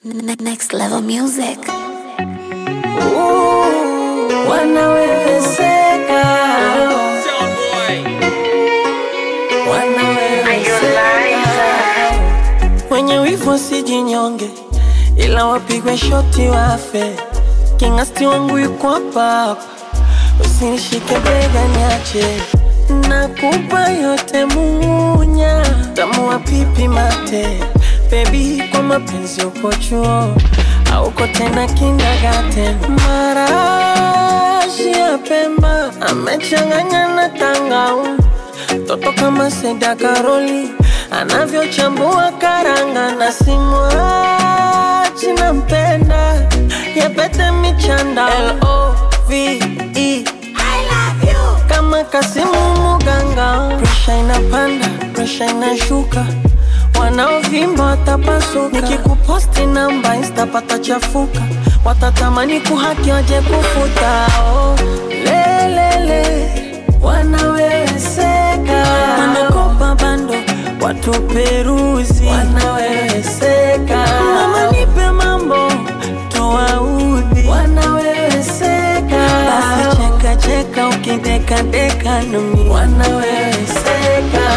Ne- Next level music. wanawezeka wanawezeka wenye wivu wasijinyonge ila wapigwe shoti wafe kingasti wangu yuko hapa hapa usinishike bega niache nakupa yote munya tamua pipi mate bebi kwa mapenzi uko chuo auko tena kindergarten marashi ya pemba amechanganya na tangau toto kama Seda Karoli anavyochambua karanga na simwachi nampenda yapete michanda L-O-V-E kama Kasimu Muganga, presha inapanda, presha inashuka, wanaovimba watapasuka. Nikikuposti namba insta patachafuka, watatamani kuhaki waje kufuta. Oh, lelele wanaweweseka, wanakopa bando watu peruzi, wanaweweseka. Mama nipe mambo tuwaudhi, wanaweweseka. Basi cheka cheka ukideka deka nami, wanaweweseka.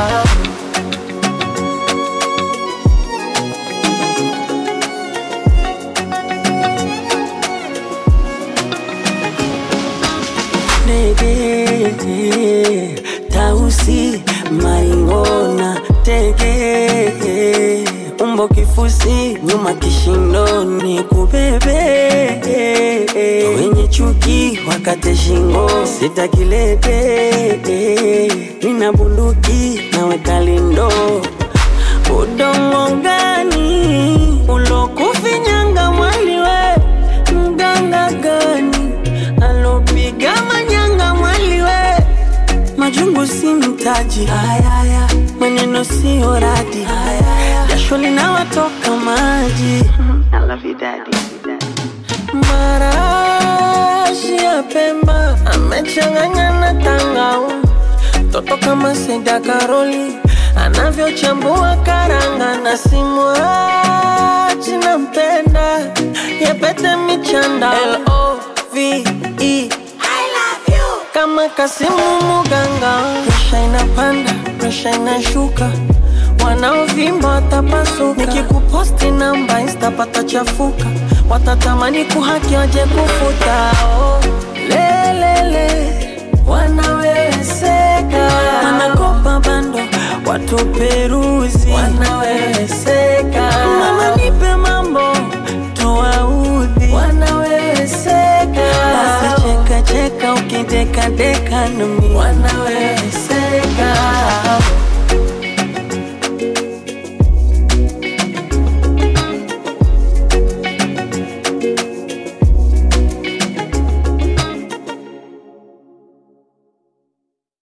Nege tausi maingona tege umbo kifusi nyuma kishindoni kubebe wenye chuki wakate shingo sitakilete nina bunduki naweka lindo udongo gani ulokufinyanga mwaliwe mganga gani alopiga manyanga mwaliwe majungu si mtaji hayaya maneno siyo radi hayaya jasho linawatoka maji marashi ya pemba amechanganya na tangau toto kama Seda Karoli anavyochambua karanga na simwachi nampenda yapete michanda L-O-V-E kama Kasimu Muganga, presha inapanda, presha inashuka, wanaovimba watapasuka. Nikikuposti namba insta patachafuka, watatamani kuhaki waje kufuta. Oh, lelele wanaweweseka, wanakopa bando watu peruzi, wanaweweseka. Mama nipe mambo tuwaudhi, wanaweweseka. Basi cheka cheka ukideka deka nami, wanaweweseka.